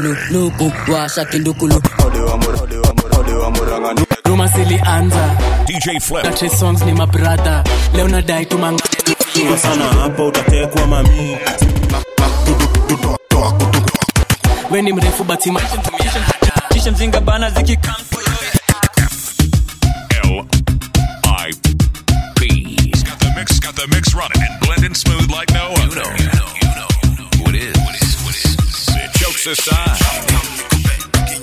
lukulu luku washa kindukulu ruma zilianza DJ Flip. na Trey songs ni mabradha leo nadai tumang Kiwa sana hapa utatekwa mami we ni mrefu batima kisha mzinga bana zikikam L I P. Got the mix, got the mix running and blending smooth like no other. You know, you know, you know who it is. What is, what is? It jokes aside.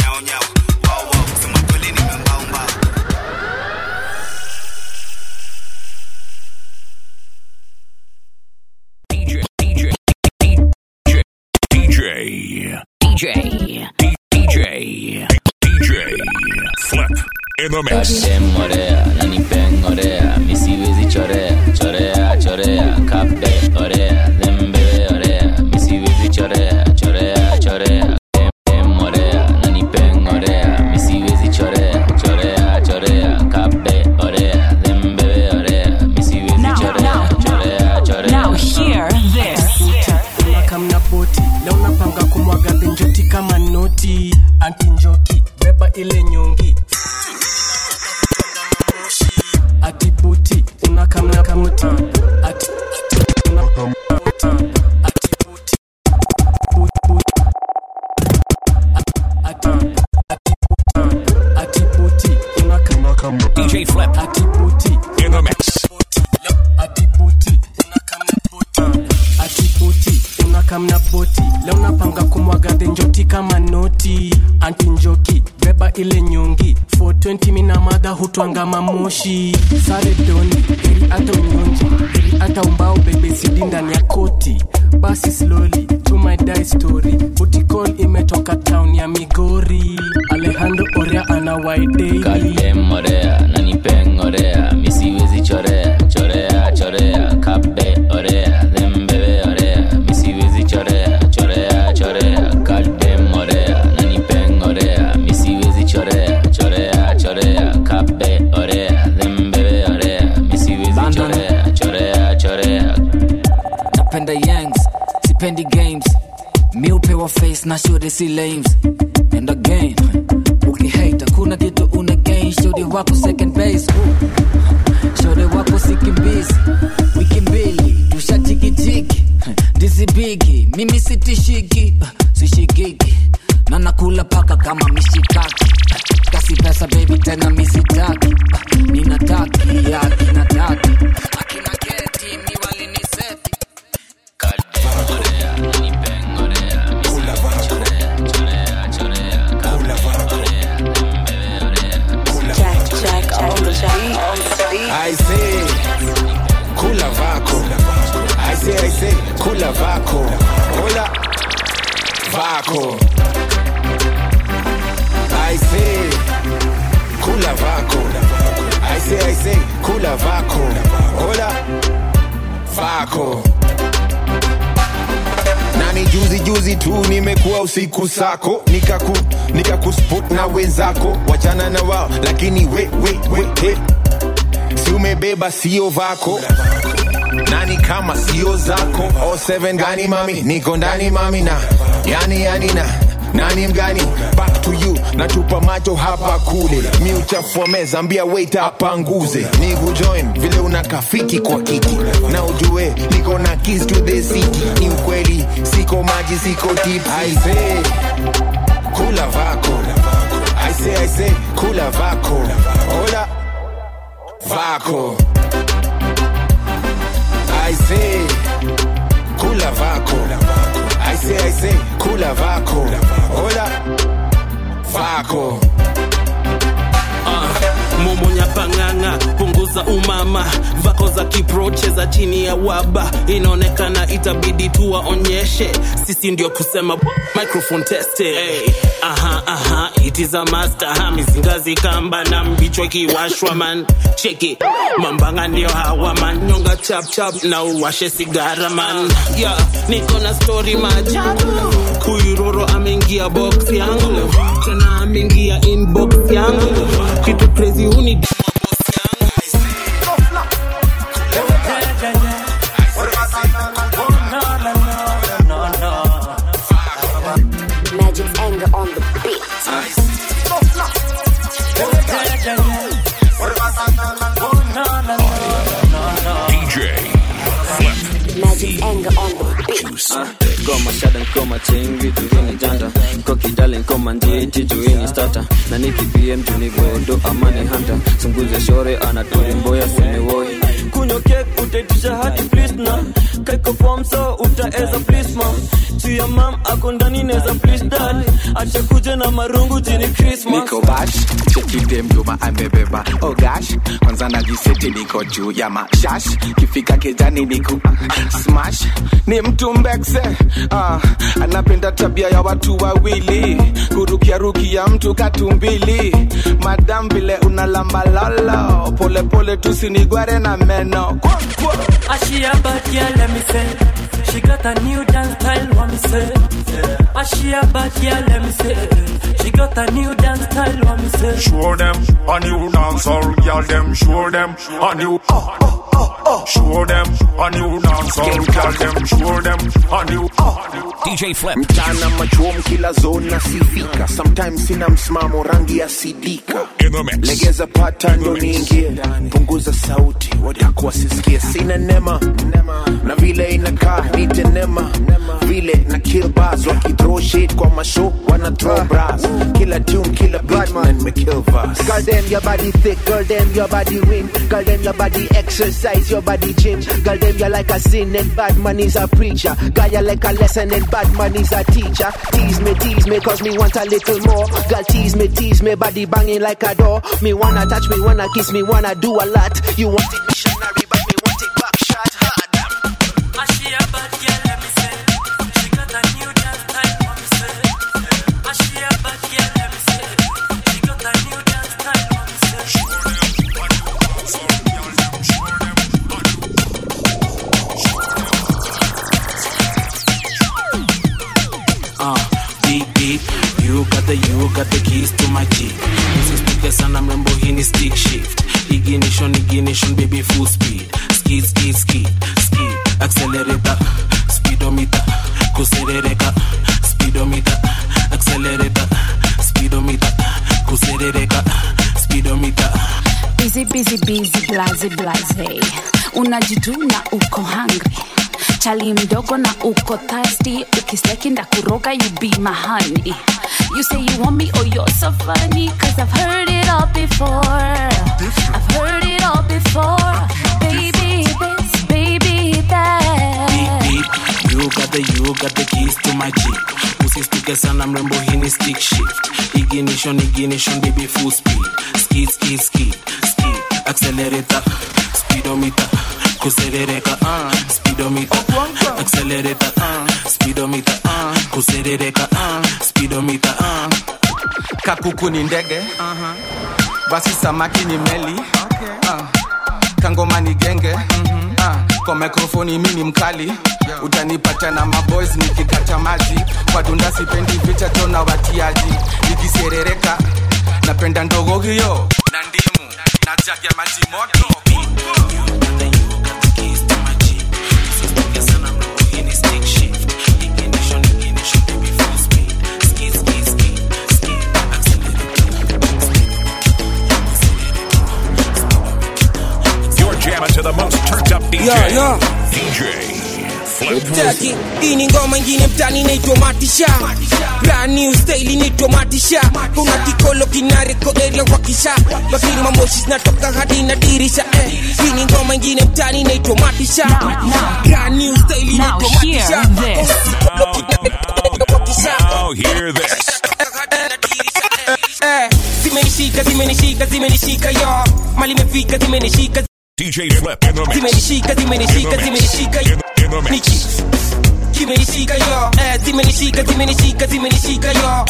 DJ, DJ, DJ, DJ, DJ, DJ, DJ, Flip in the mix. Kadem orea, nani peng orea, misiwezi chorea, chorea, chorea, kape orea, dembebe orea, misiwezi chorea, chorea, chorea, kadem orea, nani peng orea, misiwezi chorea, chorea, chorea, kape orea, dembebe orea, misiwezi Now, chorea, now, chorea, chorea. Now hear this. unakamna boti leo napanga kumwaga benjoti kama noti anti njoki beba ile nyongi ati buti unakamna boti ati unakamna boti ati buti buti buti ati ati ati buti unakamna DJ Flip ati buti in the mix. atibuti unakamna boti atibuti unakamna boti leo napanga kumwaga dhenjoti kama noti anti njoki beba ile nyongi 420 mina madha hutwanga mamoshi sare doni heri hata unyonji heri hata umbao bebe sidi ndani ya koti basi slowly to my die story butikol imetoka town ya migori alejandro orea ana waidei Kadem orea, nani peng orea, misiwezi chorea, chorea, chorea, kape orea, dembebe orea, misiwezi chorea, chorea, chorea, kadem orea, nani peng orea, misiwezi chorea, chorea, chorea, kape orea, dembebe orea, misiwezi chorea, chorea, chorea. napenda yangs sipendi games mi upewa face na shode si lames and again ukihate kuna kitu una gain shode wako second base Ooh. shode wako sikimbizi wiki mbili tushatikitiki dizibigi mimi sitishiki sishikiki na nakula paka kama mishikaki kasi pesa baby tena misitaki ninataki akinataki akina geti mi waliniseti Jack, Jack on the beat. I say, kula vako. I say, I say, kula vako. Hola, vako. I say, kula vako. I say, I say, kula vako. Hola, vako. nani juzi juzi tu nimekuwa usiku sako nikaku nikakuspot na wenzako wachana na wao lakini we, we, we, he. si umebeba sio vako nani kama sio zako o seven gani mami niko ndani mami na yani yani na nani mgani back to you natupa macho hapa kule mi uchafua meza ambia wait apanguze ni kujoin vile una kafiki kwa kiti na ujue niko na keys to the city ni ukweli siko maji siko tips I say kula vako I say I say kula vako hola vako I say kula vako I say I say kula vako hola vako momonya pang'ang'a punguza umama vako za kiproche za chini ya waba inaonekana itabidi tuwaonyeshe sisi ndio kusema microphone teste hey. aha aha it is a master ha mizingazi kamba na mbichwa kiwashwa man cheki mambanga ndio hawa man nyonga chap chap na uwashe sigara man yeah, niko na story maajabu kuiroro ameingia box yangu tena ameingia inbox yangu kitu crazy huni Magic's anger anger on the beat. DJ Magic anger on the beat. goma shada nkoma chain vitu vingi janta kokidale nkoma ndieti juini stata na nikipiem junigodo amani hanta sunguze shore anatori mboya siniwoi kunywa kek utaitisha hati plisna kaiko fom so utaeza plisma chia mam ako ndani neza plis dad acha kuja na marungu jini krismas niko bash chekide mjuma amebeba oh gosh kwanza najiseti niko juu ya mashash kifika kejani niku smash ni mtu mbekse ah, anapenda tabia ya watu wawili kurukiarukia mtu katumbili madam vile unalambalolo polepole tusinigware na meno kwa, kwa. Ashia bad girl, let me say. She got a new dance style, what me say. Ashia bad girl, let me say. She got a new dance style, what me say. Show them a new dancehall, girl. Them show them a new. Uh, uh, uh, uh. Show them a new dancehall, girl. Them show them a new. Uh, DJ Flip. mchana machom kila zone nasifika sometimes sina msimamo rangi ya sidika legeza pata ndo niingie punguza sauti wadako wasisikie sina nema na vile inakaa nitenema vile na kill bars wakithrow shit kwa mashow wana throw bras kila tune kila beat na nimekill verse Girl, them your body thick, girl, them your body win. Girl, them your body exercise, your body gym. Girl, them you like a sin and bad man is a preacher. Girl, you like a lesson and bad man is a teacher. Tease me, tease me, cause me want a little more. Girl, tease me, tease me, body banging like a door. Me wanna touch, me wanna kiss, me wanna do a lot. You want it missionary, but me want it back shot hard. Ashia bad girl, let me say. She got a new dance style, what me say. Ashia bad girl, let me say. She got a new dance style, what me say. uh, beep beep you got the you got the keys to my jeep usisituke sana mrembo hii ni stick shift ignition ignition baby full speed skid skid skid skid accelerator speedometer kuserereka speedometer accelerator speedometer kuserereka speedometer busy busy busy blaze blaze unajituna uko hungry chali mdogo na uko thirsty ukisteki ndakuroga you be my honey you say you want me oh you're so funny cause i've heard it all before i've heard it all before baby this baby that beep beep you got the you got the keys to my jeep usistuke sana mrembo hii ni stick shift ignition ignition baby full speed skid skid skid skid accelerator speedometer kuserereka uh, speedometer accelerator uh, speedometer uh, kuserereka uh, speedometer uh. kakuku ni ndege basi samaki ni meli Ah, kangoma ni genge Ah, kwa mikrofoni mi ni mkali utanipata na maboys nikikata maji kwa dunda sipendi vicha tona watiaji nikiserereka napenda ndogo hiyo na ndimu na jagi ya maji moto You're jamming to the most turned up DJ. Yeah, yeah. DJ Flip. Taki, hii ni ngoma ingine mtani inaitwa matisha brand new style inaitwa matisha kuna kikolo kinareko area wakisha lakini mamoshi zinatoka hadi na dirisha eh. hii ni ngoma ingine mtani inaitwa matisha brand new style inaitwa matisha Kuna kikolo kinareko wakisha. Now hear this. Eh, zimenishika zimenishika zimenishika yo mali imefika zimenishika DJ Flip in the mix. zimenishika zimenishika zimenishika yo Niki. zimenishika yo eh, zimenishika zimenishika zimenishika yo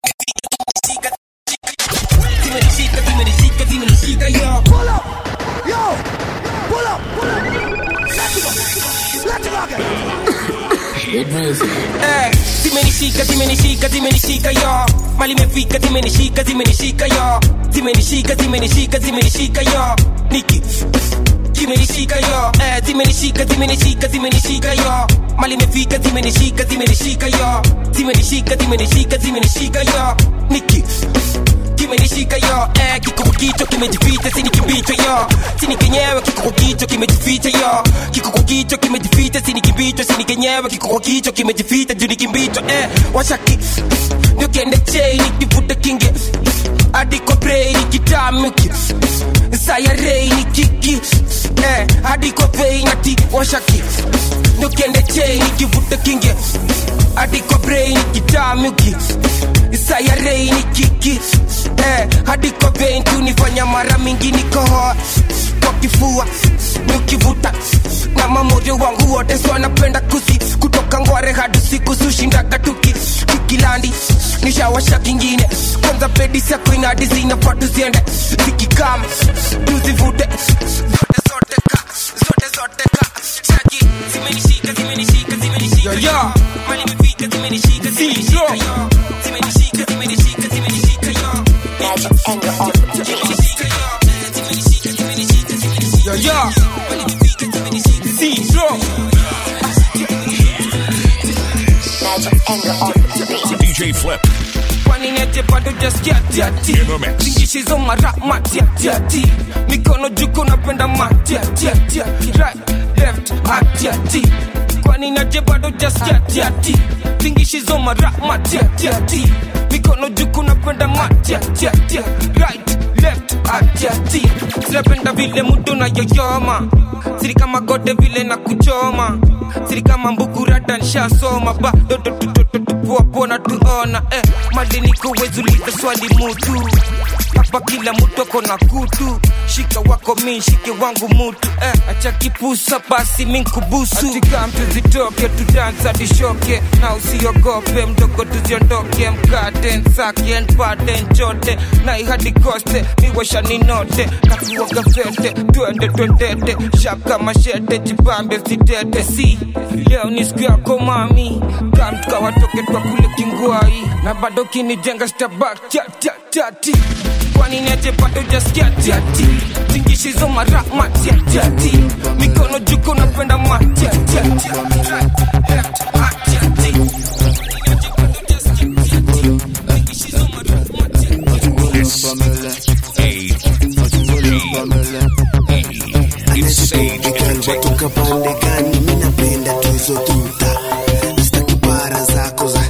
zimenishika zimenishika zimenishika yo pull up yo pull up pull up let's rock let's rock Eh, zimenishika zimenishika zimenishika yo mali imefika zimenishika zimenishika yo zimenishika zimenishika zimenishika yo niki zimenishika yo eh, zimenishika zimenishika zimenishika yo mali imefika zimenishika zimenishika yo zimenishika zimenishika zimenishika yo niki kimenishika yo eh, kikuku kicho kimejificha sini kimbicho yo sini kenyewe kikuku kicho kimejificha yo kikuku kicho kimejificha sini kimbicho sini kenyewe kikuku kicho kimejificha juu ni kimbicho eh, washaki niokende chei nikivuta kinge adiko brei nikitamuki sayarei nikiki eh, adiko vei nati washaki niokende chei nikivuta kinge adiko brei nikitamuki sayarei nikiki eh, hadi kwa vein tunifanya mara mingi nikohoa kwa kifua nikivuta na mamoyo wangu wote so napenda kusi kutoka ngware hadi siku sushindaga tuki kikilandi nishawasha kingine kwanza bedi sako inadi zinafaa tuziende zikikam tuzivute zote zote ka zote zote ka chaki zimenishika zimenishika zimenishika yo, yo. mali imefika zimenishika zimenishika yo zimenishika zimenishika zimenishika yo Magic anger on the beat. yo yo zero Magic anger on the beat. DJ Flip. kwani nete bado jaskiatiati zingishizo mara matiatiati mikono juko napenda matiatiati right left atiati kwani naje bado jaskiatiati zingishizo mara matiatiati mikono juko napenda matiatiati right left atiati sinapenda vile mudu na yoyoma siri kama gode vile na kuchoma siri kama mbukurata nshasoma bado tupuapona tuona eh, madini kuwezuliza swali mutu hapa kila mtu ako na kutu shika wako mi shike wangu mutu eh, acha kipusa basi minkubusu atika mtu zitoke tudansa dishoke na usiogope mdogo tuziondoke mkate nsake npate nchote na ihadi koste miwasha ninote na kuoga fete twende twendete shap kama shete jibambe sitete si leo ni siku yako mami kamtukawatoke twa kule kingwai na bado kinijenga stabak tati kwani neje bado jaskia tiati tingishizo mara matiatiati mikono juko napenda matiatiati right, left, atiati It's Sage Entertainment. toka pande gani mi napenda tuzo tuta staki para zako za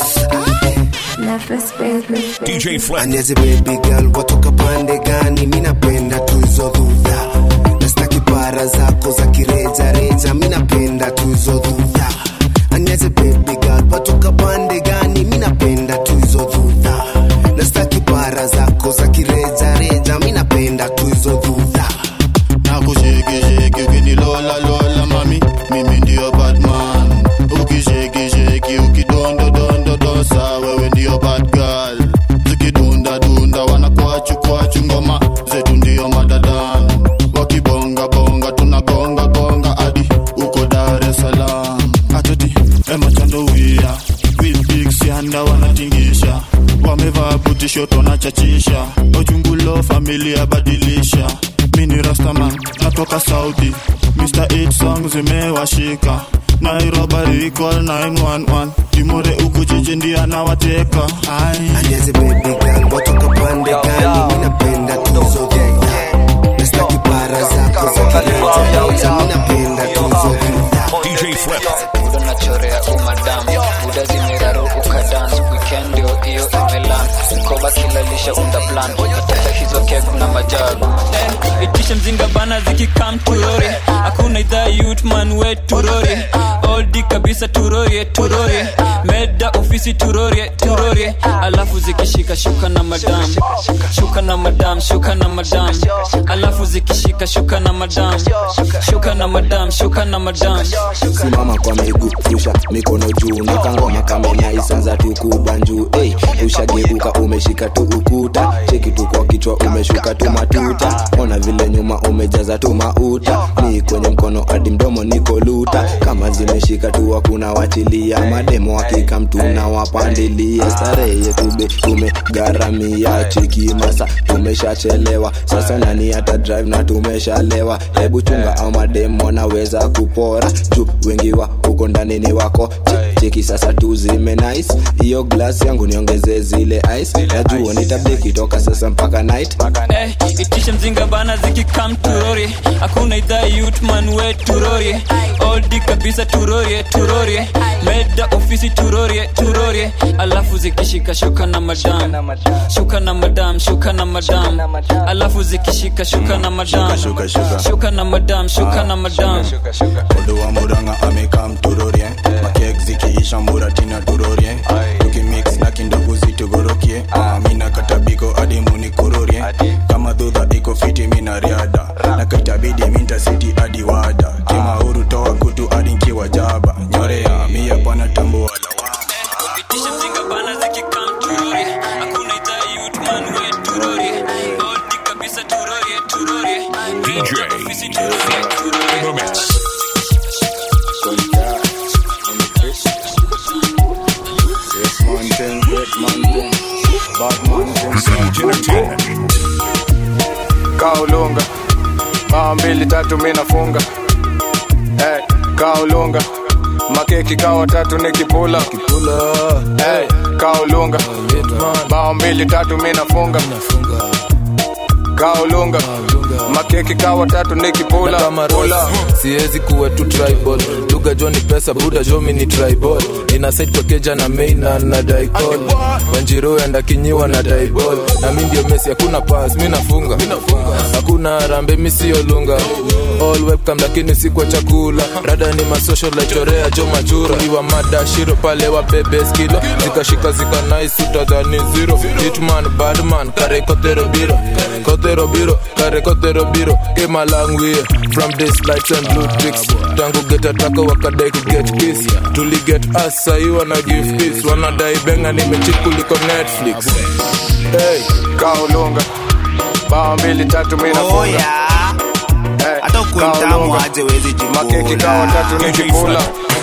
DJ Flip. anyeze baby girl watoka pande gani mi napenda tuzo dhudha nastaki para zako za kirejareja mi napenda tuzo dhudha anyeze baby girl watoka pande gani mi napenda tuzo dhudha nastaki para zako za kirejareja mi napenda tuzo dhudha nakushekisheki ukinilola lola mami mimi ndio batman ukishekisheki ukidondodondodosa wewe ndio bad girl zikidundadunda wanakwachu ngoma zetu ndio madadan wakibongabonga tunagongagonga hadi uko dar es salaam atoti emachandowia vilbiksianda wanatingisha wamevaa butishoto na chachisha ojungulo familia badilisha mini rastaman natoka saudi mr 8 song zimewashika nairobi call 911 timore uku jiji ndia nawateka anyeze baby girl watoka pande gani mi napenda tuzo dhudha nastaki para zako za kirejareja mi napenda tuzo dhudha DJ Flip. budo nachorea umadam buda zimeraro ukadans weekend ndio hiyo imelan mkoba kilalisha unda plan nataka hizo kek na majagu Eh, itisha mzinga bana zikikam turori hakuna idhaa yutman we turori oldi kabisa turorie turorie meda ofisi turorie turorie alafu zikishika shuka na madam shuka na madam shuka na madam alafu zikishika shuka na madam shuka na madam shuka na madam simama kwa miguu rusha mikono juu na kangoma kamenya isanza tukubanjuu hey, ushageuka umeshika tu ukuta cheki tu kwa kichwa umeshuka tu matuta ona vile nyuma umejaza tu mauta ni kwenye mkono hadi mdomo niko luta kama zimeshika tu hakuna wachilia mademo wakika mtu na wapandilia starehe yetu be tumegharamia cheki masa tumeshachelewa sasa nani hata drive na tumeshalewa hebu chunga au mademo wanaweza kupora juu wengi wa huko ndani ni wako Che- cheki sasa tu zime nice hiyo glass yangu niongeze zile ice najua nitabiki toka sasa mpaka night Eh, itishe mzinga bana zikikam turori hakuna idhaa yutman we turori oldi kabisa turorie turorie meda ofisi turorie turorie alafu zikishika shuka na madam shuka na madam shuka na madam alafu zikishika shuka na madam Shuka, shuka. shuka na madam shuka na madam Odo wa muranga amekam turorie makek zikiisha muratina turorie tukimix na kindogo zitugorokie Ah, mina katabiko hadi munikurorie kama dhudha iko fiti mina riada na kaitabidi minta siti hadi wada kimauru toa kutu hadi nkiwa jaba nyorea mia bwana tambua itishe mzinga bana zikikam turori hakuna idhaa yutman we turori oldi kabisa turorie turorie DJ in the mix. kaulunga maa mbili tatu mi nafunga hey, kaulunga makeki kawa tatu nikipula hey, kaulunga bao mbili tatu mi nafunga kaulunga makeki kawa tatu nikipula kama rola siwezi kuwa tu tribal lugha jo ni pesa buda jo mi ni tribal ina side pakeja na main na na daikol wanjiro enda kinyiwa na daibol na mi ndio mesi hakuna pass mi nafunga hakuna rambe mi sio lunga all webcam lakini si kwa chakula rada ni masocial like chorea jo machura iwa mada shiro pale wa bebe skilo zikashika zika nice utadhani zero hitman badman kare kotero biro kotero biro kare kotero biro came a long way from this lights and blue ticks tangu get ataka wakadai ku get kiss tuli get us sahi wana give peace wanadai benga nimechik kuliko netflix hey. kaulunga bao mbili tatu mi nafunga Hey, hata ukuwe mtamu kaulunga. aje wezi makeki kawa tatu nikipula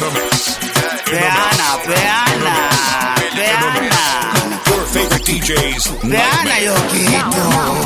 peana peana peana Your favorite DJs. peana yo kitu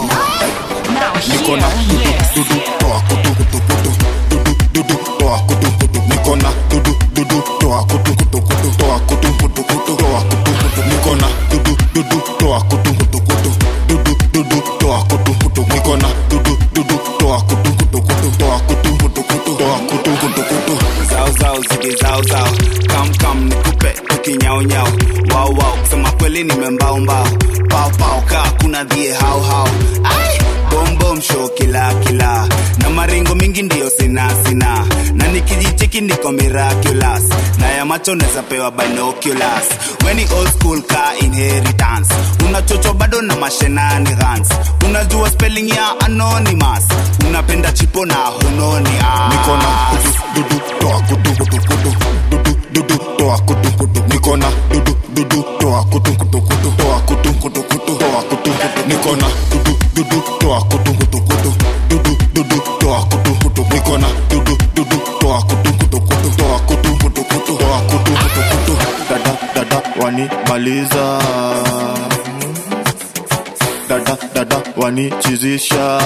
niko na dudu dudu toa kutu kutu kutu dudu dudu toa kutu kutu niko na dudu dudu toa kutu kutu kutu toa kutu kutu kutu toa kutu kutu niko na dudu dudu toa kutu kutu kutu dudu dudu toa kutu kutu niko na dudu dudu toa kutu kutu kutu toa kutu kutu kutu toa kutu kutu kutu zao zao zige zao zao kam kam nikupe tukinyao nyao wao wao kusema kweli nimembao mbao pao pao kaa kuna dhie hao hao ai bom bom show kila kila na maringo mingi ndio sina sina na nikijicheki niko miraculous na ya macho neza pewa binoculars weni old school ka inheritance unachocho bado na mashenanigans unajua spelling ya anonymous unapenda chipo na hunoni ah. niko na dudu dudu toa kutu kutu kutu dudu dudu toa kutu kutu niko na dudu dudu toa kutu kutu kutu toa kutu kutu kutu toa kutu kutu niko na dudu dudu toa kutu kutu kutu dudu dudu toa kutu kutu niko na dudu dudu toa kutu kutu kutu toa kutu kutu kutu toa kutu kutu kutu dada dada wanimaliza dada dada wanichizisha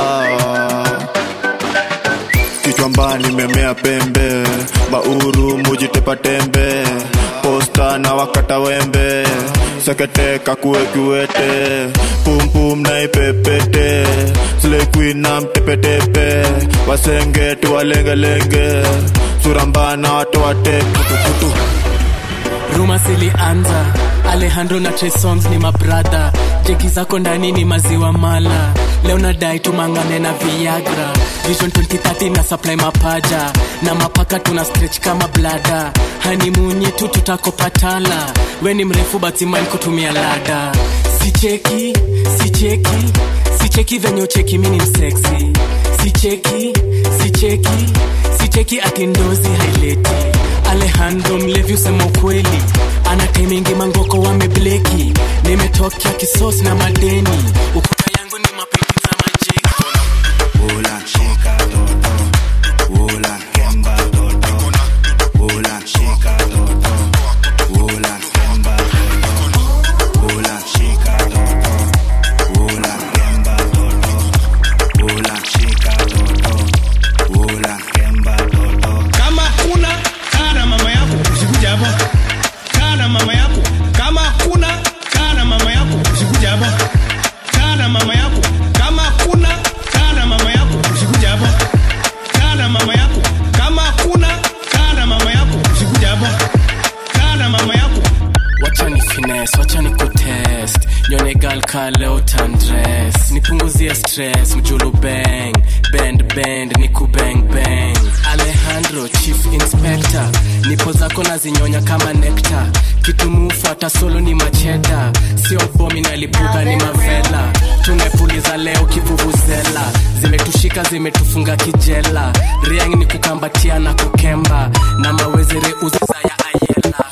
kichwa mbaya nimemea pembe bauru mujitepa tembe posta na wakata wembe sekete kakue kiwete pumpum na ipepete slekwi na mtepetepe wasenge tuwalengelenge suramba na watu wate putuputu ruma zilianza alejandro na Trey Songz ni mabradha jeki zako ndani ni maziwa mala leo nadai tumangane na viagra vision 2030 na supply mapaja na mapaka tuna stretch kama blada hanimunye tu tutakopatala we ni mrefu batiman kutumia lada sicheki sicheki sicheki venye ucheki mini mseksi sicheki sicheki sicheki ati ndozi haileti alejandro mlevi usema ukweli ana taimingi mangoko wamebleki nime tiktok ya kisos na madeni ukuta yangu ni mapepi za majeko Ula, shika toto. Ula, kemba toto. Ula, shika toto. Ula, kemba toto. Ula, shika toto. Ula, kemba toto. Ula, shika toto. Ula, kemba toto. kama kuna kaa na mama yako usikuja hapa kaa na mama yako kama kuna kaa na mama yako usikuja hapa kaa na mama yako kama kuna kaa na mama yako usikuja hapa kaa na mama yako kama kuna kaa na mama yako usikuja hapa kaa na mama yako wacha ni fines wacha ni kutest nyone gal ka leo tandres nipunguzie stress mjulu bang bend bend ni kubang bang alejandro chief inspector nipo zako na zinyonya kama nekta kitumufu hata solo ni macheda sio bomi nalipuka ni mavela tumepuliza leo kivuvuzela zimetushika zimetufunga kijela riang ni kukambatia na kukemba na mawezere uzaza ya ayela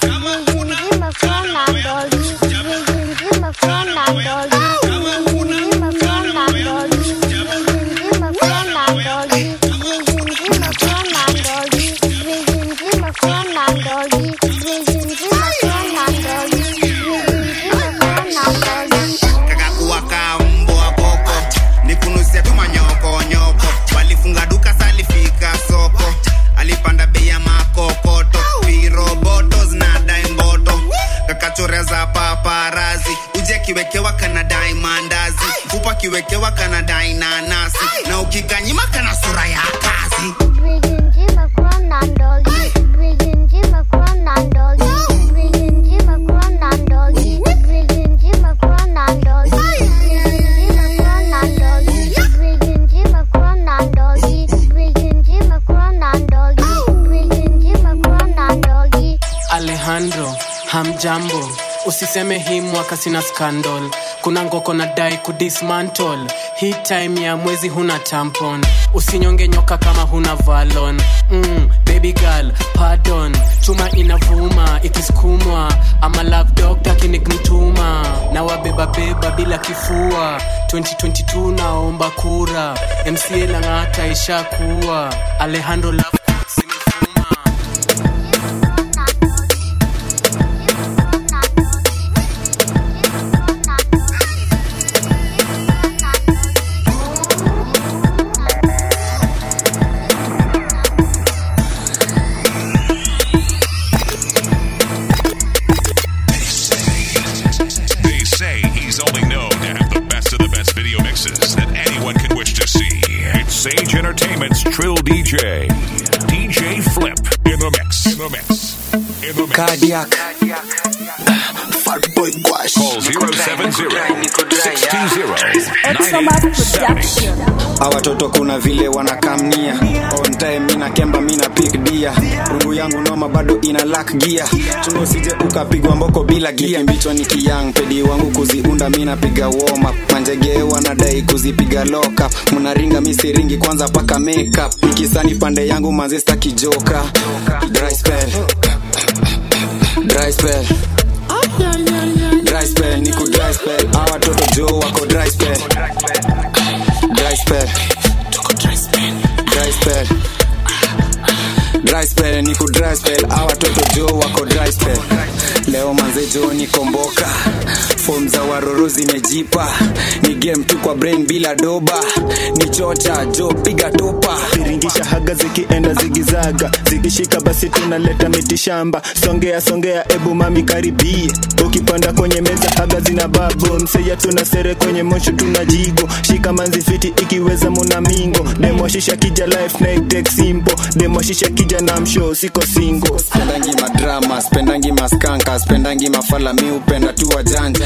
kakakuwa ka mbwa boko nikunusia tu manyokonyoko walifunga duka salifika soko alipanda bei ya makokoto viroboto zinadai mboto kakachoreza paparazi uje akiwekewa kanadai mandazi upa akiwekewa kanadai nanasi na ukikanyima kana sura ya kazi alejandro hamjambo usiseme hii mwaka sina scandal kuna ngoko na dai kudismantle hii time ya mwezi huna tampon usinyonge nyoka kama huna valon mm, baby girl pardon chuma inavuma ikisukumwa ama love doctor kinikmtuma na wabebabeba bila kifua 2022 naomba kura mca lang'ata ishakuwa alejandro love They say he's only known to have the best of the best video mixes that anyone could wish to see. It's Sage Entertainment's Trill DJ, DJ Flip in the mix. In the mix. In the mix. Cardiac. Fat boy Gwash. Call 070 Hawa watoto kuna vile wanakamnia on time mina kemba mina pick dia rungu yangu noma bado ina lack gear chungo sije ukapigwa mboko bila gia mbicho ni kiyang pedi wangu kuziunda mina piga warm up manjege wanadai kuzipiga lock up mnaringa misiringi kwanza paka makeup nikisani pande yangu mazista kijoka dry spell dry spell dry spell niku dry spell hawa watoto jo wako dry spell dry spell dry spell dry spell niku dry spell hawa watoto jo wako dry spell leo manze jo nikomboka fom za waroro zimejipa ni game tu kwa brain bila doba ni chocha jo piga topa viringisha haga zikienda zigizaga zikishika basi tunaleta miti shamba songea songea ebu mami karibie ukipanda kwenye meza haga zina babo mseya tuna sere kwenye mosho tuna jigo shika manzi fiti ikiweza muna mingo demoshisha kija life na itek simple demoshisha kija na msho siko singo spendangi madrama spendangi maskanka spendangi mafala mi upenda tu wajanja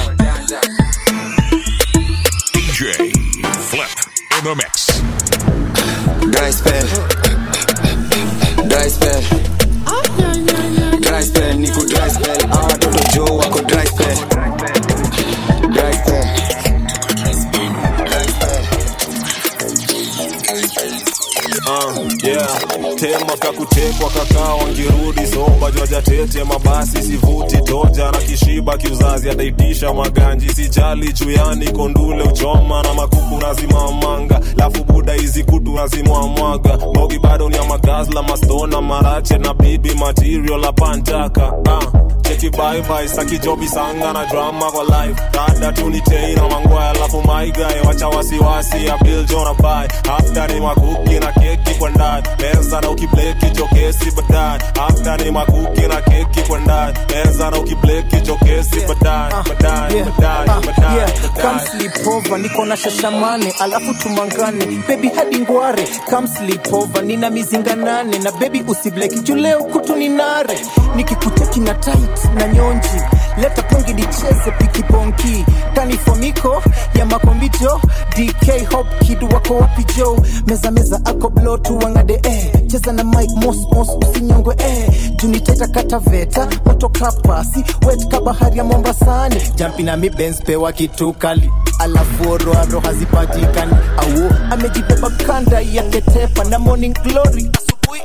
DJ Flip in the mix. dry spell dry spell dry spell niku dry spell hawa watoto jo wako dry spell dry spell Uh, yeah. tema kakutekwa kakaa wangirudi soba jwaja tete mabasi sivuti toja na kishiba kiuzazi ataitisha maganji sijali chuyani kondule uchoma na makuku nazimamanga lafu buda hizi kutu nazimwamwaga mogi bado ni ya magazla mastona marache na bibi material la pantaka ah cheki bye bye saki jobi sanga na drama kwa life dada tunitei na mangwaya alafu my guy wacha wasiwasi ya bill jona bye after ni makuki na keki kwa ndani meza na ukibleki jokesi baadaye after ni makuki na keki kwa ndani meza na ukibleki jokesi baadaye baadaye baadaye baadaye Come sleep over, niko na shashamane alafu tumangane baby hadi ngware Come sleep over, nina mizinga nane na baby usibleki juu leo kutu ni nare nikikuteki na tight na nyonji leta pongi nicheze pikibonki tanifomiko ya makombito dk hop kid wako wapi jo meza meza ako blo tuwangade eh. cheza na mike mos mos usinyongwe eh. tuniteta kataveta moto kapasi wet ka bahari ya mombasani jampi na mi Benz pewa kitu kali alafu oroaro hazipatikani au amejibeba kanda ya ketepa na morning glory asubuhi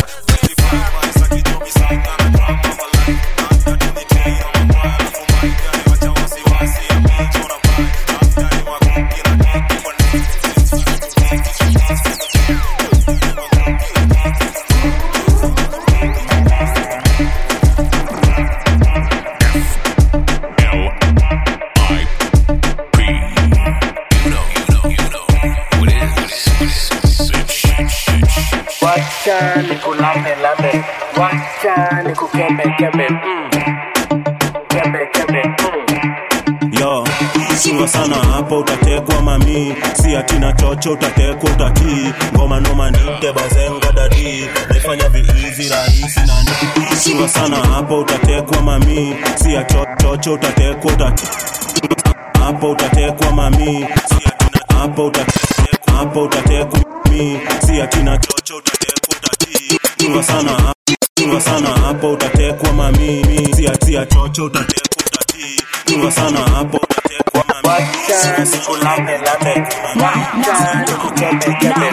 Wacha nikulambe lambe, wacha nikukembe kembe, mm. kembe kembe, mm. yo chunga sana hapo utatekwa mami si atina chocho utatekwa utatii ngoma noma nite bazenga dadi naifanya viizi rahisi nani chunga sana hapo utatekwa mami si achocho utatekwa utatii hapo utatekwa mami si atina hapo utatekwa hapo utatekwa mami si atina chocho utatekwa utatii chunga sana chunga sana hapo utatekwa mami si atia chocho utatekwa utatii chunga sana hapo utatekwa mami Wacha nikulambe lambe, wacha nikukembe kembe.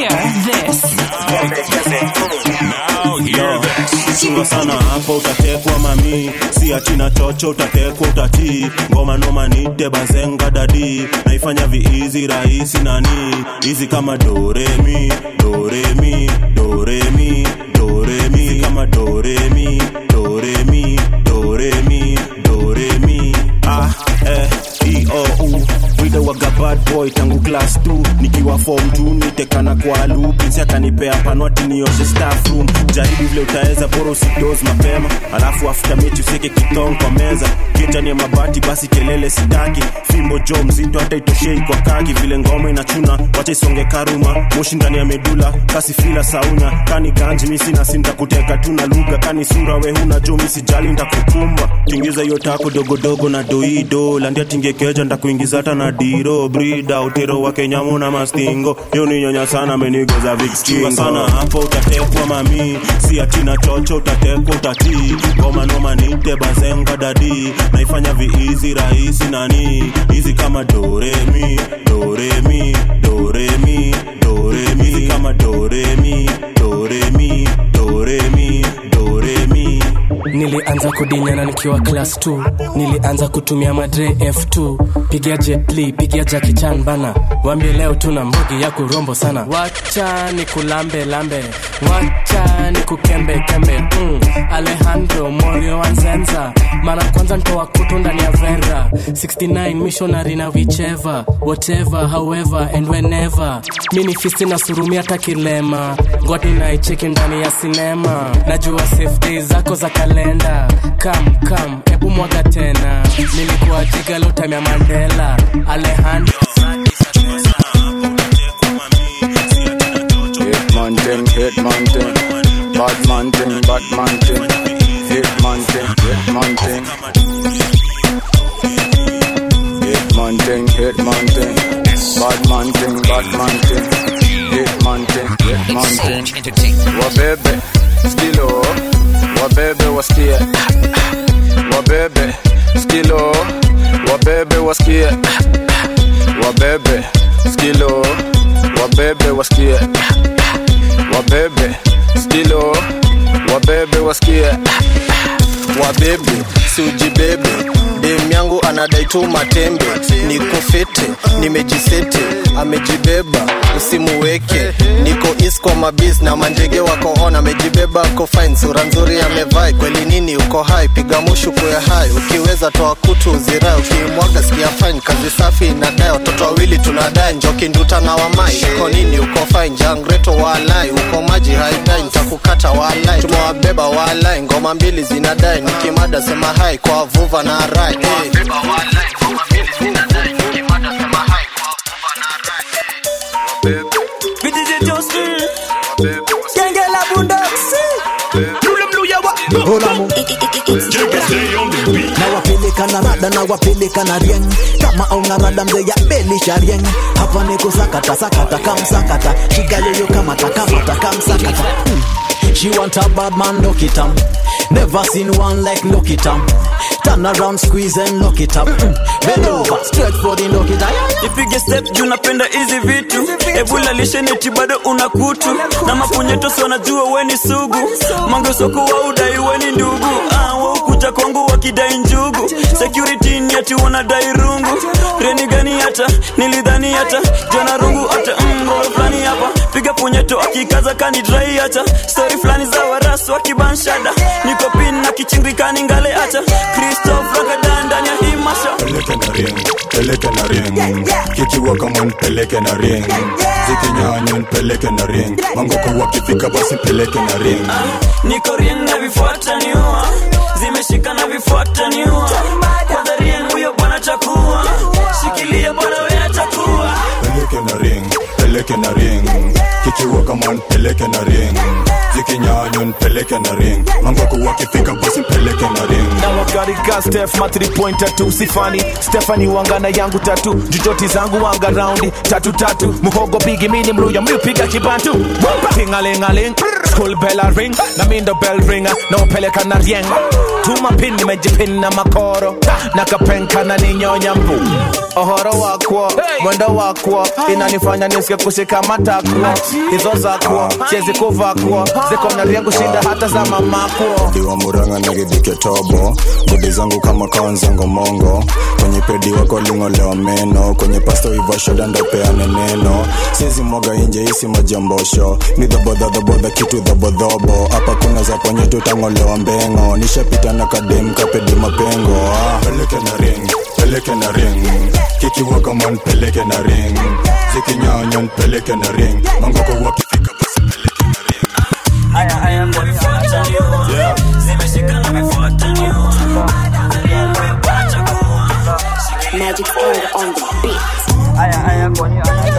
Kembe kembe, mm. Yo, chunga sana hapo utatekwa mami si atina chocho utatekwa utatii ngoma noma nite bazenga dadi naifanya viizi rahisi nani hizi kama doremi doremi doremi doremi kama doremi doremi doremi doremi ah eh e o u Wida waga bad boy tangu class 2 nikiwa form 2 nitekana kwa lupinsi akanipea panwati nioshe staff room jaribu vile utaweza bora usidoz mapema alafu after mechi useke kitong kwa meza kitani ya mabati basi kelele sitaki fimbo jo mzito hata itoshei kwa kaki vile ngoma inachuna wacha isonge karuma moshi ndani ya medula kasi fila saunya kani ganji misi na sinta kuteka tu na lugha kani sura we huna jo misi jali ndakukumba tingiza hiyo tako dogodogo na doido landia tingekeja ndakuingiza hata na diro brida utero wa kenyamu na mastingo hiyo ni nyonya sana amenigoza vikstingo sana hapo utatekwa mami si atina chocho utatekwa utatii ngoma noma nite bazenga dadi naifanya viizi rahisi nani hizi kama doremi doremi doremi doremi hizi kama doremi doremi doremi doremi nilianza kudinyana nikiwa class 2 nilianza kutumia madre f2 pigia jetli pigia jakichan bana wambie leo tuna mbogi ya kurombo sana wacha ni kulambe lambe wacha ni kukembe kembe mm. alejandro morio wanzenza mara kwanza ntoa kutu ndani ya vera 69 missionary na whichever whatever however and whenever mini fisti na surumi hata kilema ngwati naicheki ndani ya sinema najua safety zako za kalenda kam kam ebu mwaga tena nilikuwa jigalo time ya mandela alejandro Hitman thing, hitman thing, bad man thing, bad man thing, hitman thing, hitman thing, hitman thing, hitman thing, bad man thing, bad man thing, hitman thing, hitman thing. Wabebe, skilo, wabebe wasikie, wabebe, skilo, wabebe wasikie, wabebe, skilo, wabebe wasikie wabebe stilo wabebe wasikie wabebe siujibebe dem yangu anadai tu matembe niko fete nimejisete amejibeba usimuweke niko is kwa mabis na mandege wako on amejibeba ako fine sura nzuri amevai kweli nini uko hai piga mushu kuya hai ukiweza toa kutu uzirai ukimwaga sikia fine kazi safi inadai watoto wawili tunadai njoki nduta na wamai uko nini uko fine jangreto walai uko maji haidai nitakukata walai tumewabeba walai ngoma mbili zinadai nikimada sema hai kwa vuva na rai hey. BDJ Justin Genge la bundoksi nawapeleka na rada nawapeleka na rieng kama auna rada mzee ya belisha rieng hapa ni kusakata sakata kamsakata shiga yoyo kamata kamata kamsakata Hmm. She want a bad man, look it up. Never seen one like look it up. Turn around, squeeze and look it up. Hmm. Bend over, straight for the look it up. ipige step juu napenda hizi vitu ebula lisheneti bado una kutu na mapunyetosi wanajua weni sugu mangesoko wa udai weni ndugu ah, waukuja kwangu wakidai njugu security ni ati wanadai rungu reni gani hata nilidhani hata jana rungu hata mro fulani hapa piga punyeto akikaza kani drai hata stori fulani za warasu wakibanshada niko pin na kichingikani ngale hata kristof ragadan ndani ya hii masha peleke na ring peleke na ring kikiwa kama nipeleke na ring zikinyanya nipeleke na ring mangoko wakifika basi peleke na ring niko rien na vifuata niua zimeshika na vifuata niua kwanza rien huyo bwana chakua shikilia bwana we atakuwa peleke na ring peleke na ring kikiwa kama nipeleke na ring zikinyanya nipeleke na ring mangoko wakifika basi peleke na ring na wagarika stef matri pointer tu sifani stefani wangana yangu tatu jujoti zangu wanga raundi tatu tatu muhogo bigi mini mluya mlipiga kibantu tingalingaling school bella ring na mindo bell ringa na upeleka na rieng tuma pin nimejipin na makoro na kapenka na ninyonya mbu ohoro wakwo mwendo wakwo inanifanya nisike kushika matakwo hizo zakwo chezi kuvakwo ziko na riengu shinda hata za mamakwo diwa muranga na gidhike tobo bodi zangu kama kaonzango mongo kwenye pedi wako lingolewa meno kwenye pasto ivashoda ndopeane neno siezi mwaga inje isi majambosho ni dhabodhadhabodha kitu dhabodhobo hapa kuna za ponye tutang'olewa mbengo nishapita na kadem kapedi mapengo ah. peleke na ring peleke na ring kikiwa kama nipeleke na ring zikinyanya nipeleke na ring mangoko wakifika haya haya kwa vifuata niua zimeshika na vifuata niua rien huyo bwana chakua Magic finger on the beat. haya haya kwa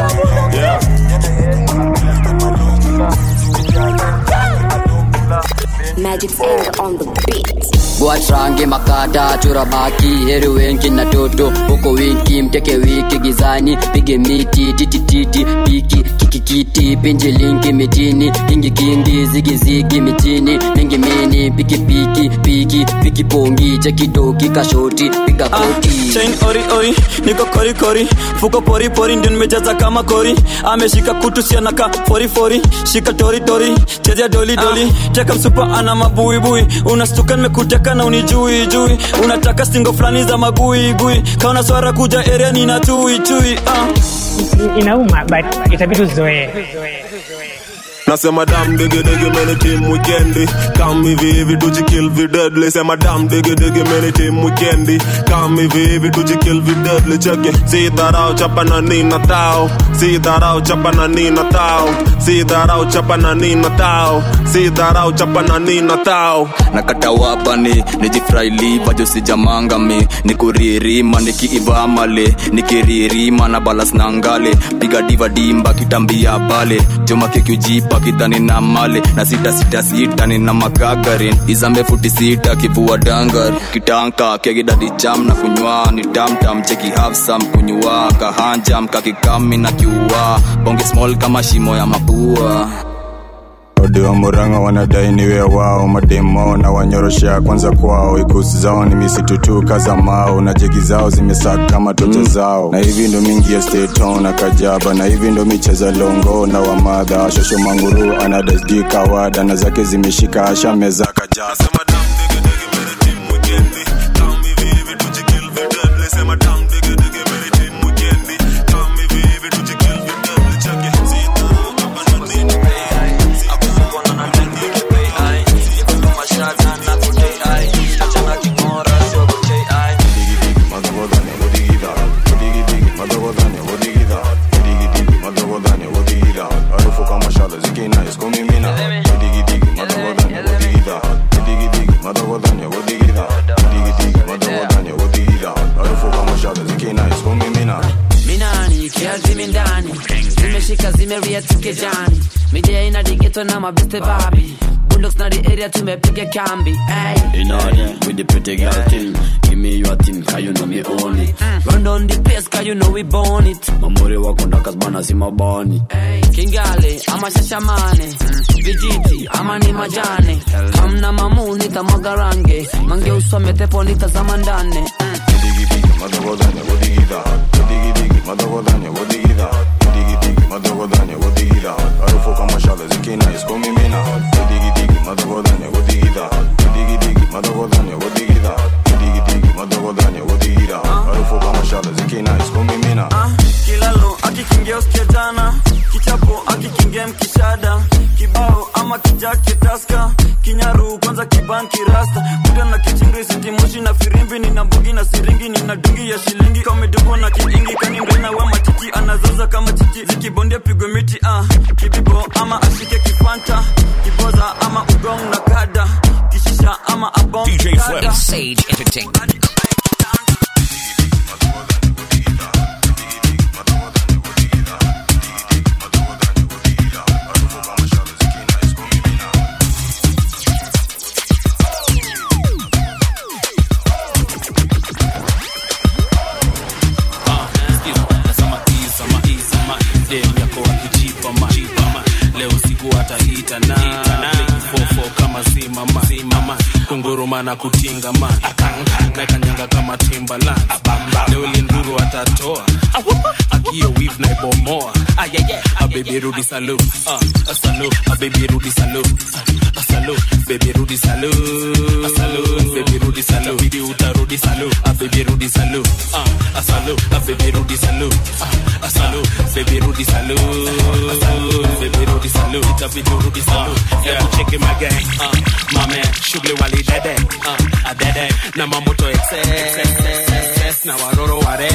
Magic finger on the beat. watrange makata chura baki heri wenki na toto huko winki mteke wiki gizani pige miti titititi piki kikikiti pinji linki mitini kingi kingi zigizigi mitini mingi mini piki piki piki piki pongi chekidoki kashoti piga koti chain ori ori niko kori kori fuko pori pori ndio nimejaza kama kori ameshika kutu sianaka fori fori shika tori tori chezea doli doli teka msupa ana mabuibui unastuka nimekuteka na unijui jui unataka singo fulani za magui gui kaona swara kuja area nina tui tui uh. inauma but itabidi uzoee nasema dam digi digi meni team weekendi kam hivi hivi tujikill vi deadly sema dam digi digi meni team weekendi kam hivi hivi tujikill vi deadly cheke si dharau chapa na nina tao si dharau chapa na nina tao si dharau chapa na nina tao si dharau chapa na nina tao nakata wapani nijifraili bajo sijamangami nikuririma nikiivamale nikiririma na balas na ngale piga diva dimba kitambia pale joma kikujipa kidhani na male na sita sita sita nina makagarin izambe futi sita kivua dangar kitanka kegidadi cham na kunywa ni tamtam cheki hafsam kunywa kahanjam kakikami na kiua bonge small kama shimo ya mapua odi wa muranga wanadai niwe wao mademo na wanyoroshea kwanza kwao ikusi zao ni misitutu kaza mao na jegi zao zimesaka kama tocha zao na hivi ndo mingi ya steton na kajaba na hivi ndo micheza longo na wamadha shosho manguru anadasd kawada na zake zimeshika asha meza kajaba Sema dam, digi, digi, mere tim weekendi. Tam hivi hivi tujikill videdli. Sema dam, digi, digi, mere tim weekendi. Tam hivi hivi tujikill videdli. Cheki zita, hapa ndo nini minani kiazimi ndani zimeshika zimeria tukejani midia ina digeto na mabeste babi bulldogs na the area tumepiga kambi ay. In order with the pretty girl thing. Give me your thing, cause you know me own it. run on the place cause you know we born it Mamuri wako ndaka bana si mabani. kingale ama shashamane vijiti ama ni majane kamna mamu nitamwaga range mange usome tepo nitazama ndane kilalo akikingia usikia jana kichapo akikingia mkishada kibao ama kijake taska kinyaru kwanza kibanki rasta kuda na kichingri sitimoshi na firimbi nina mbugi na siringi nina dungi ya shilingi kamedungwa na kiingi kani mrena wa matiti anazoza kama chichi zikibondia pigwe miti ah. kibibo ama ashike kifanta kiboza ama ugong na kada kishisha ama abong DJ Flip. kada. Sage Entertainment. dem yako akijipa ma leo siku ataita na fofo kama zimama zimama kunguruma na kutinga ma nakanyanga kama timbaland leo linduru atatoa akio wiv na ibomoa abebi rudi salu uh, salu abebi rudi salu uh, salu bebi rudi salu uh, salu bebi rudi salu bidi utarudi salu abebi rudi salu uh, salu abebi rudi salu uh, salu bebi rudi salu uh, salu bebi rudi salu itabidi urudi salu yeah cheki my gang uh, my man shughuli wali dede uh, adede na mamoto excess na waroro ware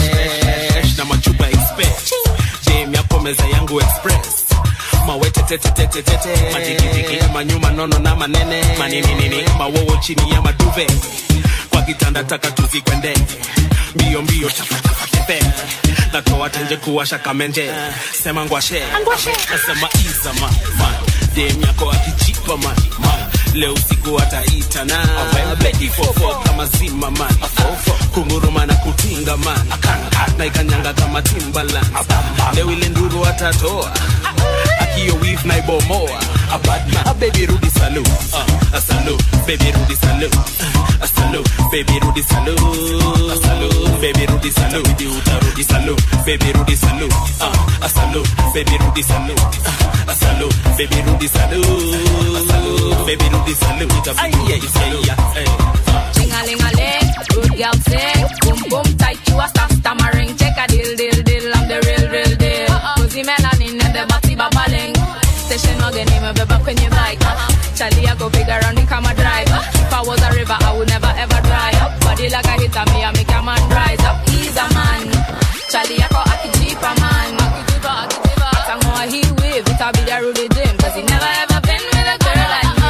na machupa express jam yako meza yangu express mawetetetetetete majigijigi manyuma nono na manene manininini mawowo chini ya maduve kwa kitanda taka tuzikwende mbio mbio chapatapatepe natoa tenje kuwasha kamenje sema ngwashe nasema izama man dem yako akijipa man man leo siku ataita na beki fofo kama zima man kunguruma na kutinga man na ikanyanga kama timbaland leo ile nduru atatoa akio wif na ibomoa abadma a baby rudi salu uh, a salu baby rudi salu uh, a salu baby rudi salu a salu baby rudi salu idi utarudi salu baby rudi salu uh, a salu baby rudi salu uh, a salu baby rudi salu a salu baby rudi salu itabidi salu hey. Ling-a-ling-a-ling, good girl sing Boom boom tight, you a stop stammering Check a deal, deal, deal, I'm the real, real deal Cozy melanin and the body babbling Station wagon, name a beba kwenye bike Charlie, I go big around the camera drive If I was a river, I would never ever dry up Body like a hit me, I make a man rise up He's a man Charlie, I go akijipa man Akijipa, akijipa Atangoa he wave, it'll be the Rudy Dim Cause he never ever been with a girl like me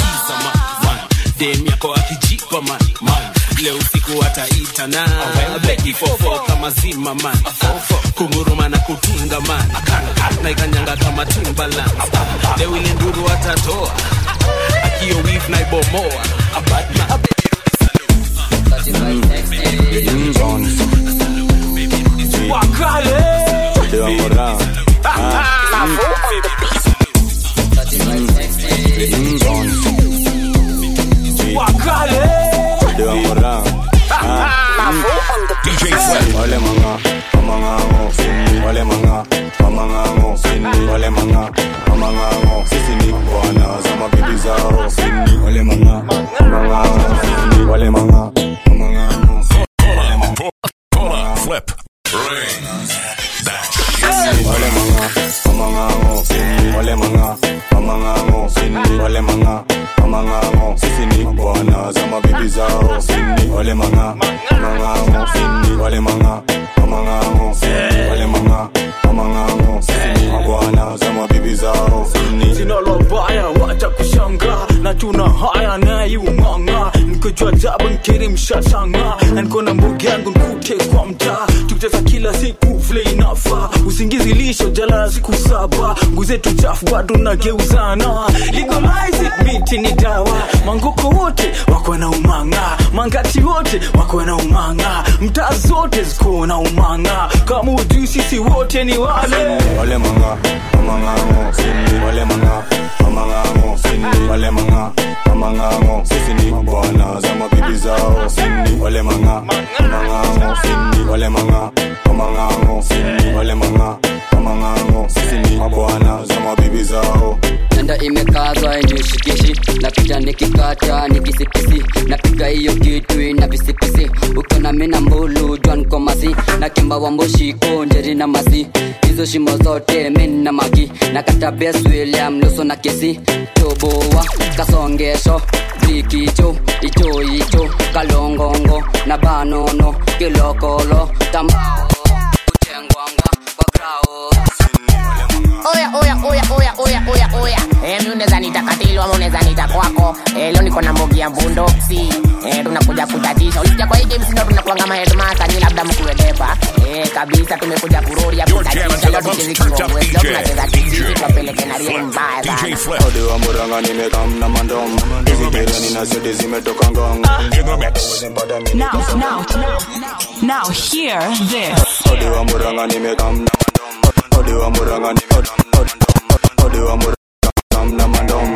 dem yako akijipa man man leo siku ataita na beki fofo kama zima man kunguruma na kutinga man na ikanyanga kama timbaland leo ile nduru atatoa akio wif na ibomoa abadma Wakale. Ndio morao. Ah. wale manga mamangango wale manga mamangango wale manga mamangango sisi ni bwana za mabibi zao wale manga mamangango wale manga mamangango Pull up, flip, ring. wale manga mamangango wale manga mamangango wale manga mamangango sisi ni bwana za mabibi zao wale manga mamangango wale manga mamangango wale manga mamangango sisi ni bwana za mabibi zao sina la baya wacha kushanga na tuna haya nayumanga nikojua jaba nkiri mshashanga na niko na mbugi yangu nkute kwa mtaa tukicheza kila siku vile inafa usingizi lisho jala siku saba nguzetu chafu bado nageuzana legalize it, miti ni dawa mangoko wote wako na umanga mangati wote wako na umanga mtaa zote ziko na umanga kama ujui sisi wote ni wale wale manga mamangango wale manga mamangango wale manga mamangango sisi ni bwana za mabibi zao wale manga mamangango wale manga mamangango wale manga mamangango sisi ni bwana za mabibi zao nanda imekazwa nishikishi napita nikikata nikisipisi napiga hiyo kitu ina pisipisi ukiona mina mbulu jwan komasi na kimba wa mboshiko njeri na masi hizo shimo zote min na magi na kata bes william nusu na kisi toboa kasongesho bikicho icho icho kalongongo na banono kilokolo tambao kutengwanga kwa grao oya oya oya oya oya oya oya eh, mi unaweza nita katilo ama unaweza nita kwako eh, leo niko na mbogi ya mbundoksi eh, tunakuja kutatisha ulisikia kwa hii game sindo tunakuanga maheadmaster ni labda mkuedepa eh, kabisa tumekuja kuroria kutatisha leo tucheze kiongwe leo tunacheza kisisi tuwapeleke na rimu mbaya sana ode wa muranga nimekam na mandom izitereni na seti zimetoka ngong Now, now, now, hear this. ode wa muranga nimekam na mandom ode wa muranga nimekam ode wa muranga na mandom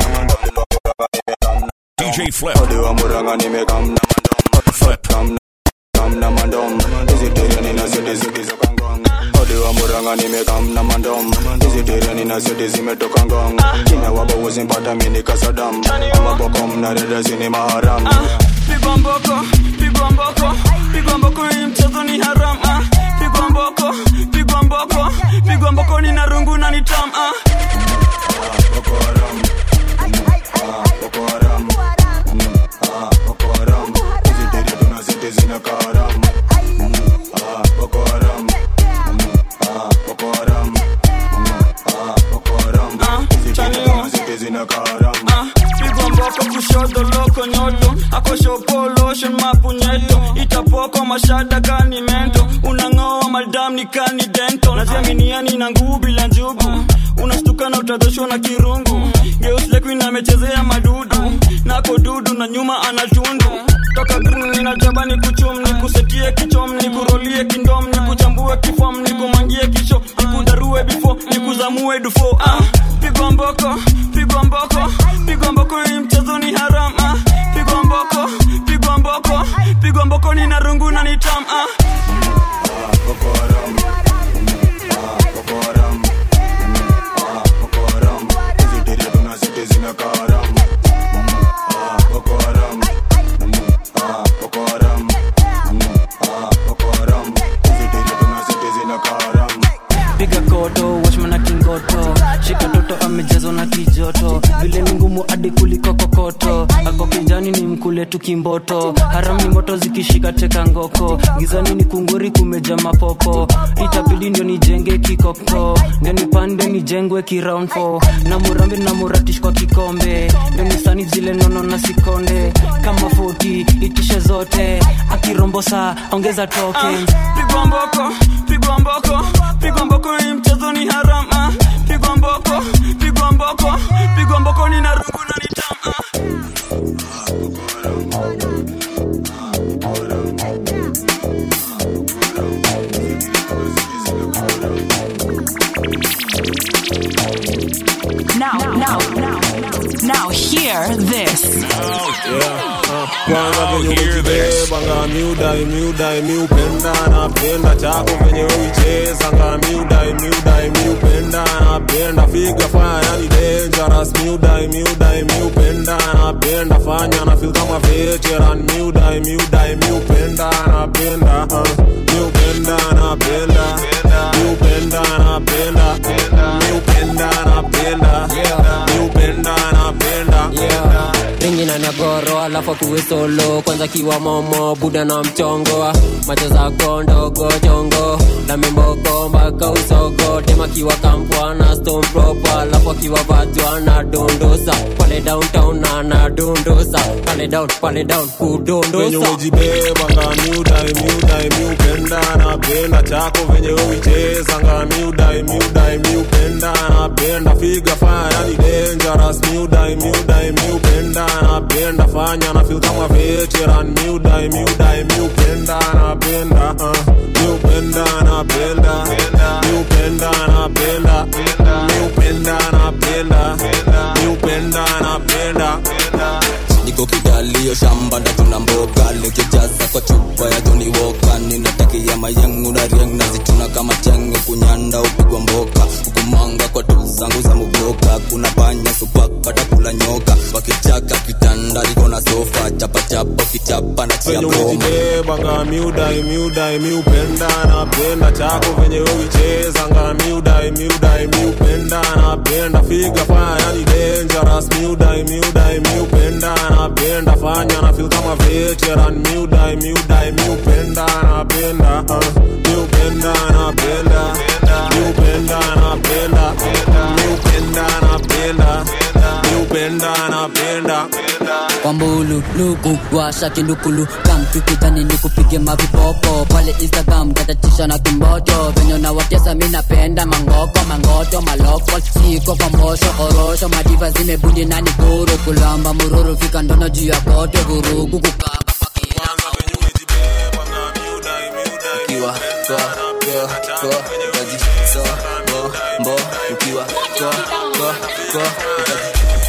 DJ Flip. ode wa muranga nimekam na mandom flip kam kam na mandom izitereni na seti zimetoka ngong ode wa muranga nimekam na mandom izitereni na seti zimetoka ngong china wabo uzimpata mini kasadam amaboko mnareda zini maharam pigwa mboko pigwa mboko pigwa mboko hii mchezo ni haram ah. pigwa mboko pigwa mboko pigwa mboko ni na rungu na ni tam ah. Ah, pigwa mboko kushoto loko nyoto akoshopoloshen mapunyeto itapoko mashada kani mento unang'oa madam ni kani dento naziaminiani na nguu bila njugu unastuka na utadhoshwa na kirungu geuslekuin amechezea madudu nako dudu na nyuma anatundu toka green ninajaba ni kuchum ni kusetie kichom ni kurolie kindom ni kuchambue kifom ni kumangie kisho ni kudarue bifo ni kuzamue dufo ah, pigwa mboko pigwa mboko pigwa mboko hii mchezo ni haram ah, pigwa mboko pigwa mboko pigwa mboko ni na rungu na ni tam ah. piga koto washmana kingoto shika toto amejazwa na kijoto vile ni ngumu hadi kuliko kokoto ako kijani ni mkule tu kimboto haram ni moto zikishika teka ngoko gizani ni kunguri kumeja mapopo itabidi ndio nijenge kikoko ndio nipande nijengwe kiround four na murambi na muratish kwa kikombe ndio nisani zile nono na sikonde kama 40 itishe zote akirombosa ongeza token pigwa mboko pigwa mboko pigwa mboko hii mchezo ni haram ah. pigwa mboko pigwa mboko pigwa mboko ni na rungu na ni tam ah. Now, now, now, now, hear this. Yeah. kwanza venye umejibebanga miudai miudai miupenda napenda chako venye uichezanga miudai miudai miupenda napenda figa faya yani dangerous miudai miudai miupenda napenda fanya na feel kama veteran miudai miudai miupenda napenda uh, miupenda napenda miupenda napenda miupenda napenda miupenda napenda ringi na nagoro alafu kuwe solo kwanza kiwa momo buda na mchongo macho zako ndogo chongo na membogo mpaka usogo tema kiwa kampwa na stone proper alafu akiwa vatwa na dondosa pale downtown na na dondosa pale down pale down venye kudondosa umejibebanga miudai miudai miupenda napenda chako venye uichezanga miudai miudai miupenda napenda figa faya yani dangerous miudai miudai miupenda napenda fanya na feel kama veteran miudai miudai miupenda napenda uh, miupenda napenda miupenda napenda miupenda napenda miupenda napenda niko kidalio shamba ndatuna mboga nikijaza kwa chupa ya Johnny Walker ninatakia mayangu na riang nazituna kama chenge kunyanda upigwa mboka hukumanga kwa tu zangu za muboka kuna panya supaka takula nyoka wakichaka kitanda liko na sofa chapa chapa kichapa na chia venye broma umejibebanga miudai miudai miupenda napenda chako venye uichezanga miudai miudai miupenda napenda figa faya yani dangerous miudai miudai miupenda napenda fanya na feel kama veteran miudai miudai miupenda napenda uh, miupenda napenda miupenda napenda miupenda napenda miupenda napenda kwambulu luku washa kindukulu kamtukidhani nikupige mavipopo pale instagram tatatisha na kimboto venye nawatesa mi napenda mangoko mangoto maloko siko kwa mbosho orosho madiva zimebundi nani guru kulamba mururu fika ndono juu ya kote vurugu kukaba ukiwa ko ko ko kaji so bo bo ukiwa ko ko ko kaji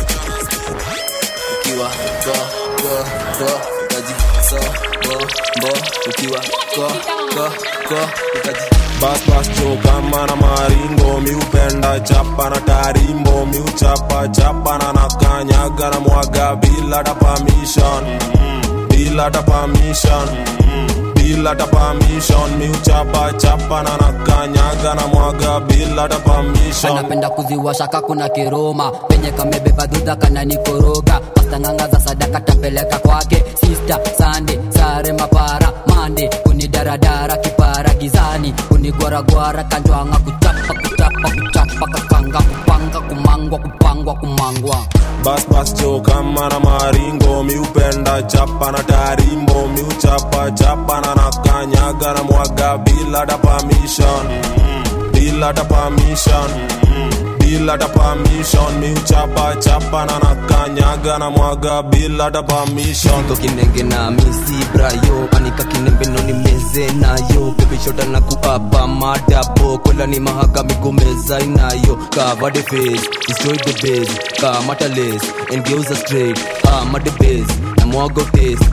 ukiwa ko ko ko kaji so bo bo ukiwa ko ko ko kaji bas bas cho kama na maringo miupenda chapa na tarimbo miuchapa chapa na nakanyaga na mwaga bila ta permission bila ta permission bila ta permission miuchapa chapa na nakanyaga na mwaga bila ta permission anapenda kuziwasha kakuna kiroma penye kamebeba dhudha kananikoroga pastanganga za sadaka tapeleka kwake sista sande sare mapara mande kunidaradara kipara gizani kunigwaragwara kanjwanga kuchapa kuchapa kuchapa kakanga kupanga kumangwa kupangwa kumangwa bas bas cho kama na maringo miupenda chapa na tarimbo miuchapa chapa na nakanyaga na mwaga bila ta permission bila ta permission bila ta permission miuchapa chapa na nakanyaga na mwaga bila ta permission niko kinenge na misi brayo anika kinembe no ni meze nayo baby shota na kuapa madabo kola ni mahaka migomeza inayo cover the face destroy the base kamata lace and geuza straight ama the base na mwago taste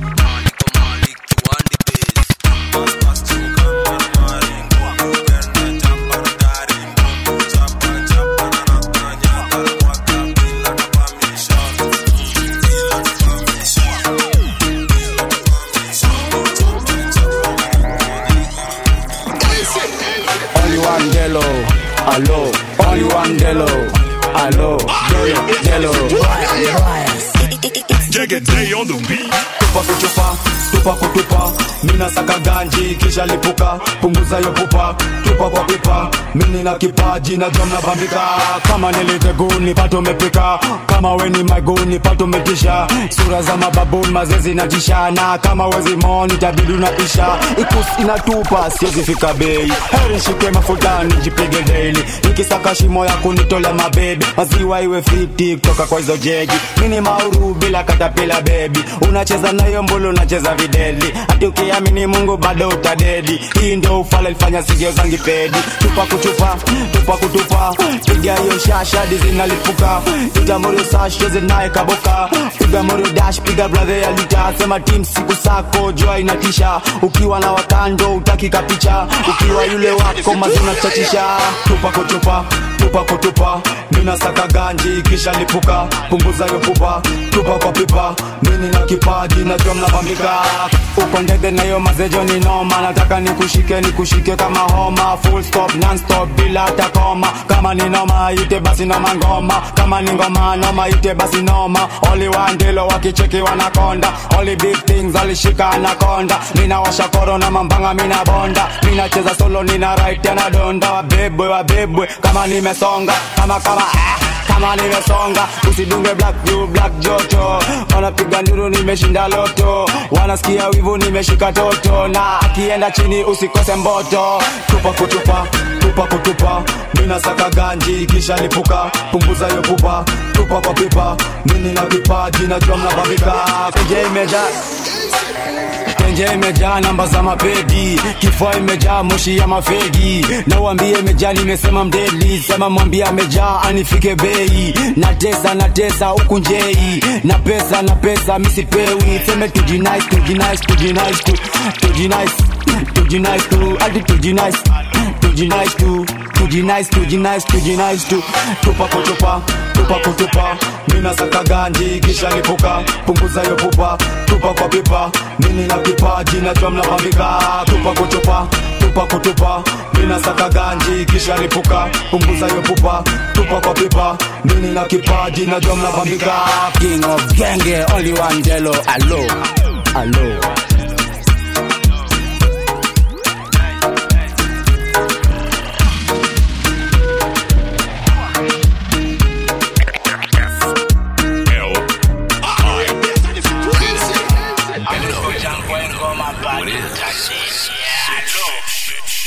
Only one Delo, allo. Only one Delo, allo. Delo, Delo. Jagged day on the beat. tupa kutupa tupa kutupa mina saka ganji kisha lipuka punguza yo pupa tupa kwa pipa mini na kipaji na jom na bambika kama niliteguni pato umepika kama weni maguni pato umetisha sura za mababuni mazezi na jishana kama wezi moni tabidi unapisha ikus inatupa siwezi fika bei heri shike mafuta nijipige daily nikisaka shimo ya kunitolea mabebi maziwa iwe fiti kutoka kwa hizo jegi mini mauru bila katapila bebi unacheza nayo mbulu unacheza video deli hati ukiamini mungu bado utadedi hii ndo ufala ilifanya sigio zangi pedi tupa kutupa tupa kutupa piga hiyo shasha dizinalipuka ita morio sashe zinaye kaboka piga morio dash piga brother ya lita sema tim siku sako jua inatisha ukiwa na wakando utakika picha ukiwa yule wako mazuna chachisha tupa kutupa tupa kutupa mina saka ganji kisha lipuka punguza yo pupa tupa kwa pipa mini na kipaji najua mnapambika uko ndege na yo mazejo ni noma nataka nikushike nikushike kama homa full stop non stop bila hata koma kama ni noma ite basi noma ngoma kama ni ngoma noma ite basi noma oli wandilo wakicheki wanakonda oli big things alishika anakonda mina washa koro na mambanga mina bonda mina cheza solo nina right na donda wabebwe wabebwe kama nimesonga kama kama ah kama nimesonga usidunge black you black joto wanapiga nduru nimeshinda loto wanasikia wivu nimeshika toto na akienda chini usikose mboto tupa kutupa tupa kutupa mina saka ganji kisha lipuka punguza yo pupa tupa kwa pipa mini na kipaji najua mnapambika kenje imejaa tenje imejaa namba za mapedi kifua imejaa moshi ya mafegi na uambie imejaa nimesema mdeli sema mwambie amejaa anifike bei na tesa na tesa huku njei na pesa na pesa misipewi seme tujinice tujinice tujinice tu tujinice tujinice tu hadi tujinice tujinice tu tujinice tujinice tujinice tu tupa kutupa tupa kutupa mina saka ganji kisha lipuka punguza yo pupa tupa kwa pipa mini na kipaji najua mnapambika tupa kutupa tupa kutupa mina saka ganji kisha lipuka punguza yo pupa tupa kwa pipa mini na kipaji najua mnapambika king of genge only one jelo alo alo What is?